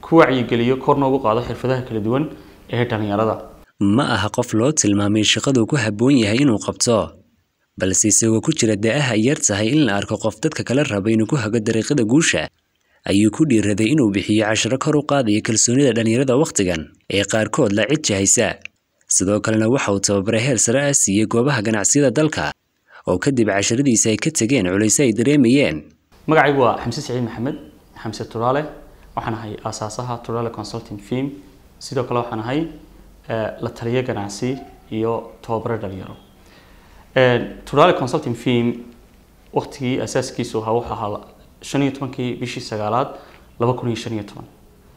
ku wacyigeliyo korna ugu qaado xirfadaha kala duwan ee dhalinyarada ma aha qof loo tilmaamay shaqaduu ku habboon yahay inuu qabto balse isagoo ku jira da'aha ay yar tahay in la arko qof dadka kala raba inuu ku hago dariiqada guusha ayuu ku dhiiraday inuu bixiyo casharo kor u qaadaya kalsoonida dhalinyarada wakhtigan ee qaarkood la cid jahaysa sidoo kalena waxa uu tababaray heer sare ah siiyey goobaha ganacsiyada dalka oo kadib casharadiisa ay ka tegeen culayse ay dareemayeen magacaygu waa xamse saciid maxamed xamse turaale waxaan ahay aasaasaha turaale consulting firm sidoo kale waxaan ahay la taliyo ganacsi iyo tababaro dhalinyaro turaale consulting firm waktigii asaaskiisu ahaa wuxuu ahaa shan iyo tobankii bishii sagaalaad laba kun iyo shan iyo toban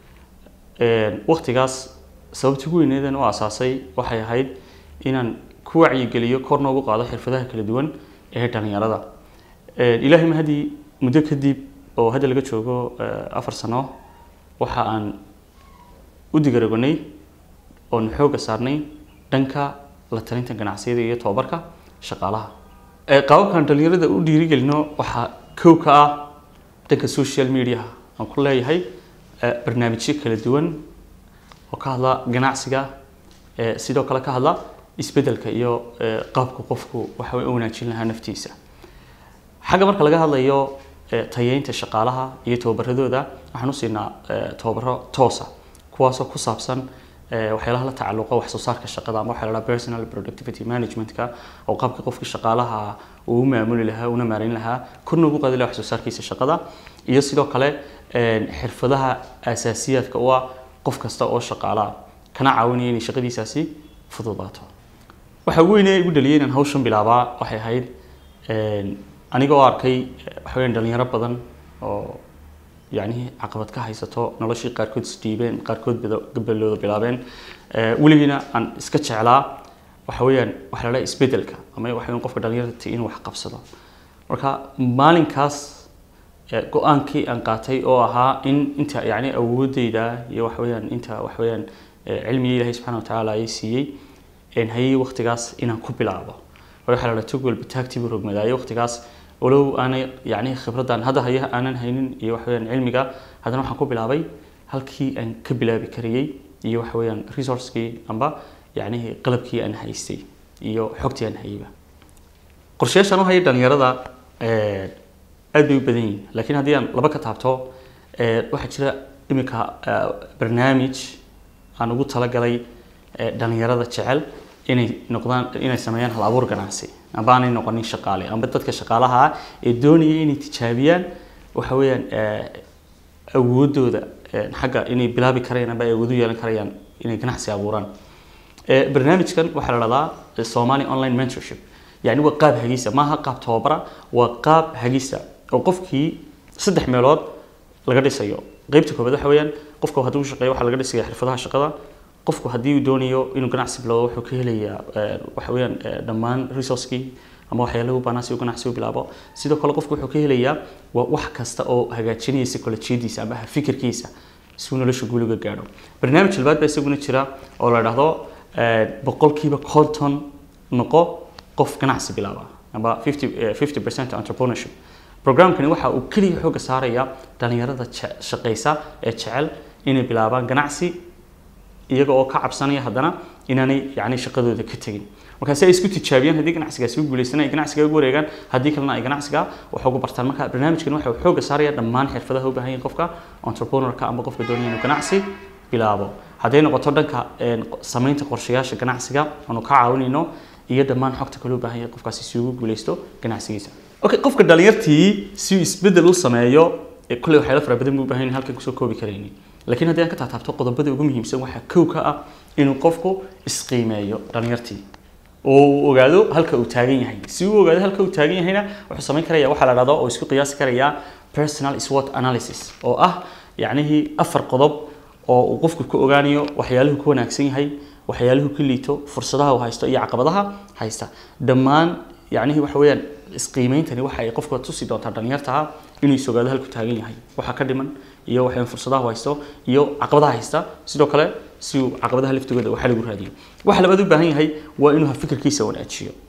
waktigaas sababtii ugu weyneedan u asaasay waxay ahayd inaan ku wacyigeliyo korna ugu qaado xirfadaha kala duwan ee dhalinyarada ilaahay mahadii muddo kadib oo hadda laga joogo afar sano waxa aan u digaragonay oon xooga saarnay dhanka la talinta ganacsiyada iyo tababarka shaqaalaha qaababkaan dhalinyarada u dhiirigelino waxaa kow ka ah dhanka social media aan ku leeyahay barnaamijyo kala duwan oo ka hadla ganacsiga sidoo kale ka hadla isbedelka iyo qaabka qofku waxa u wanaajin lahaa naftiisa xagga marka laga hadlayo tayeynta shaqaalaha iyo tababaradooda waxaan u siinaa tababaro toosa kuwaasoo ku saabsan waxyaalaha la tacalluqa wax soo saarka shaqada ama waxaa la dhaha personal productivity managementka oo qaabka qofka shaqaalaha uu u maamuli lahaa una maarayn lahaa korna ugu qaadi lahaa wax soo saarkiisa shaqada iyo sidoo kale xirfadaha asaasiyaadka u ah qof kasta oo shaqaalaha kana caawinaya inay shaqadiisaasi fududaato waxa ugu weynee igu dhaliyay inaan hawshan bilaabaa waxay ahayd aniga oo arkay waxaweyaan dhalinyaro badan oo yacni caqabad ka haysato noloshii qaarkood isdhiibeen qaarkood gabalooda bilaabeen weligiina aan iska jeclaa waxa weeyaan waxa la dhaha isbedelka ama waxa weeyaan qofka dhalinyarta inuu wax qabsado marka maalinkaas go-aankii aan qaatay oo ahaa in inta yacni awoodeyda iyo waxa weeyaan inta waxa weeyaan cilmiga ilaahay subxaana watacaala ay siiyey hayay waqtigaas inaan ku bilaabo waxa la dhaha tog walba taagtiibu rogmadaayo waqtigaas walow aanay yani khibraddan hadda haya aanan haynin iyo waxa weyaan cilmiga haddana waxaan ku bilaabay halkii aan ka bilaabi karayey iyo waxa weeyaan resourcekii amba yacnihi qalabkii aan haystay iyo xogtii aan hayayba qorshayaashaan u hayay dhalinyarada aad bay u badan yihin laakiin haddii aan laba ka taabto waxaa jira iminka barnaamij aan ugu talagalay dhalinyarada jecel inay noqdaan inay sameeyaan hal abuur ganacsi amba aanay noqonin shaqaale amba dadka shaqaalaha ah ee doonaya inay tijaabiyaan waxa weeyaan awoodooda xagga inay bilaabi karayaan amba ay awood u yeelan karayaan inay ganacsi abuuraan barnaamijkan waxaa la dhahdaa somali online mentorship yani waa qaab hagisa maaha qaab tababara waa qaab hagisa oo qofkii saddex meelood laga dhisayo qeybta koobaad waxa weeyaan qofka hadduu shaqeeyo waxaa laga dhisaya xirfadaha shaqada qofku haddii uu doonayo inuu ganacsi bilowdo wuxuu ka helayaa waxa weeyaan dhammaan resourcekii ama waxyaalahu baanaa si uu ganacsi u bilaabo sidoo kale qofku wuxuu ka helayaa waa wax kasta oo hagaajinaya psychologiyadiisa ama fikirkiisa si uu nolosha guuliga gaadho barnaamij labaad baa isaguna jira oo la dhahdo boqolkiiba conton noqo qof ganacsi bilaaba amba fifty percent entrepreneurship programkani waxa uu keliya xooga saaraya dhalinyarada shaqeysa ee jecel inay bilaabaan ganacsi iyaga oo ka cabsanaya haddana inaanay yani shaqadooda ka tegin markaasi ay isku tijaabiyaan haddii ganacsigaasi u guuleystaan ay ganacsiga ugu wareegaan haddii kalena ay ganacsiga wax ugu bartaan marka barnaamijkan waxa uu xooga saaraya dhammaan xirfadaha u baahan yahin qofka entrepreneurka ama qofka doonaya inuu ganacsi bilaabo hadday noqoto dhanka samaynta qorshayaasha ganacsiga aanu ka caawinayno iyo dhammaan xogta kale u baahan yahay qofkaasi si ugu guuleysto ganacsigiisa okay qofka dhalinyartii si uu isbedel u sameeyo kulley waxyaalo fara badan buu u baahan yahay halkan kusoo koobi karayni laakiin haddii aan ka taataabto qodobada ugu muhiimsan waxaa kow ka ah inuu qofku isqiimeeyo dhalinyartii oo uu ogaado halka uu taagan yahay si uu ogaado halka uu taagan yahayna wuxuu samayn karaya waxaa la dhahdo oo isku qiyaasi karaya personal SWOT analysis oo ah yacnihii afar qodob oo uu qofku ka ogaanayo waxyaaluhu ku wanaagsan yahay waxyaaluhu ka liito fursadaha uu haysto iyo caqabadaha haysta dhammaan yacnihii waxa weeyaan isqiimeyntani waxa ay qofka tusi doontaa dhalinyartaha inuu is ogaado halku taagan yahay waxa ka dhiman iyo waxay fursadaha uu haysto iyo caqabadaha haysta sidoo kale si uu caqabadaha laftigooda waxa lagu raadiyo waxa labaad u baahan yahay waa inuu fikirkiisa wanaajiyo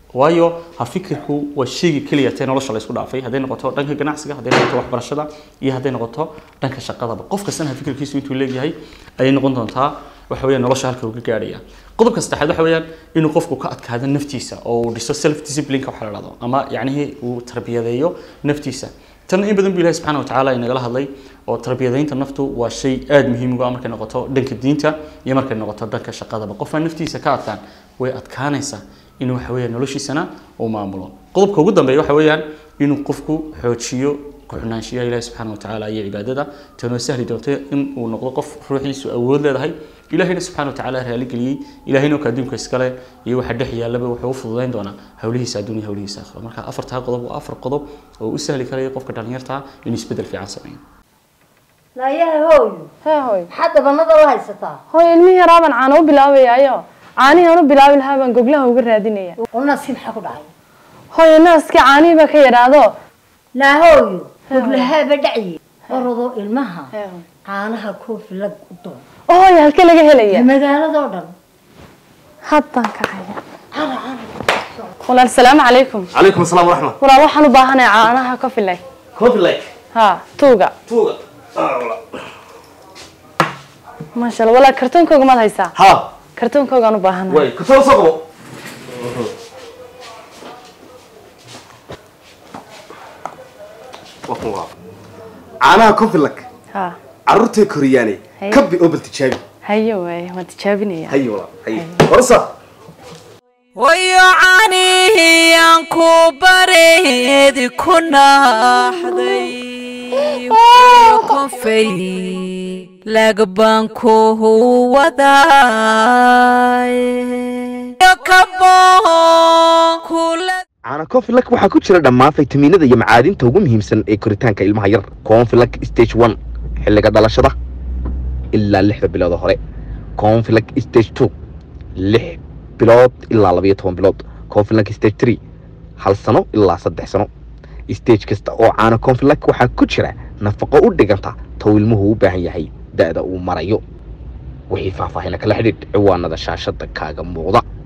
waayo ha fikirku waa shayga keliya tee nolosha la isku dhaafay hadday noqoto dhanka ganacsiga hadday noqoto waxbarashada iyo hadday noqoto dhanka shaqadaba qof kastana ha fikirkiisu intuu leeyahay ayay noqon doontaa waxa weeyaan nolosha halka uu ka gaadhaya qodobka saddexaad waxa weeyaan inuu qofku ka adkaado naftiisa oo uu dhiso self disciplineka waxa la dhahdo ama yacnihii uu tarbiyadeeyo naftiisa tan in badan bu ilahi subxaana watacaala inagala hadlay oo tarbiyadaynta naftu waa shay aada muhiim uga markay noqoto dhanka diinta iyo markay noqoto dhanka shaqadaba qofaan naftiisa ka adkaan way adkaanaysaa inuu waxa weeyaan noloshiisana uu maamulo qodobka ugu dambeeya waxa weeyaan inuu qofku xoojiyo ku-xunaanshiyaha ilahi subxaana watacaala iyo cibaadada tanoo sahli doonta in uu noqdo qof ruuxiisu awood leedahay ilahayna subxaana watacaala raaligeliyey ilahayna oo adduunka iskale iyo waxa dhex yaallaba wuxuu u fududayn doonaa hawlihiisa adduun iyo hawlihiisa aakhiro marka afartaa qodob waa afar qodob oo u sahli karaya qofka dhalinyarta inuu isbedel fiican sameeyo naayaha hooyo hee hooy maxaad dabanada u haysataa hooy ilmihii yaraabaan caano u bilaabayaayo caanihii aan u bilaabi lahaa baan goglaha uga raadinaya unaasi maxaa ku dhacay hooyo naaskii caanihii baa ka yadhaado naa hooyo goglahaaba dhacye orado ilmaha caanaha koofi lag u doon oo hooyo halkee laga helaya magaaladoo dhan haddaan kacaya walaal salaamu calaykum calaykum asalaam waraxmat walaal waxaan u baahanahay caanaha coffee like coffee like ha tuuga tuuga maasha allah walaal kartoonkooga maad haysaa ha kartoonkoogaan u baahanahay way kasoo soo qabo waa kun waa caanaha coffee like ha carruurtay koriyaane Haye. kabi oo bal tijaabi hayo waaye waan tijaabinaya haye walaa haye horsa wayo caanihii aan ku bareedi ku naaxday konfay lagbaan ku waday kaboon kula caana confilak waxaa ku jira dhammaan faytamiinada iyo macaadinta ugu muhiimsan ee koritaanka ilmaha yar confilak stage one xilliga dhalashada ilaa lixda bilood oo hore confilak stage two lix bilood ilaa labayo toban bilood confilak stage three hal sano ilaa saddex sano stage kasta oo caana confilak waxaa ku jira nafaqo u dhiganta tow ilmuhu u baahan yahay da'da uu marayo wixii faahfaahina kala xidhiidh ciwaanada shaashada kaaga muuqda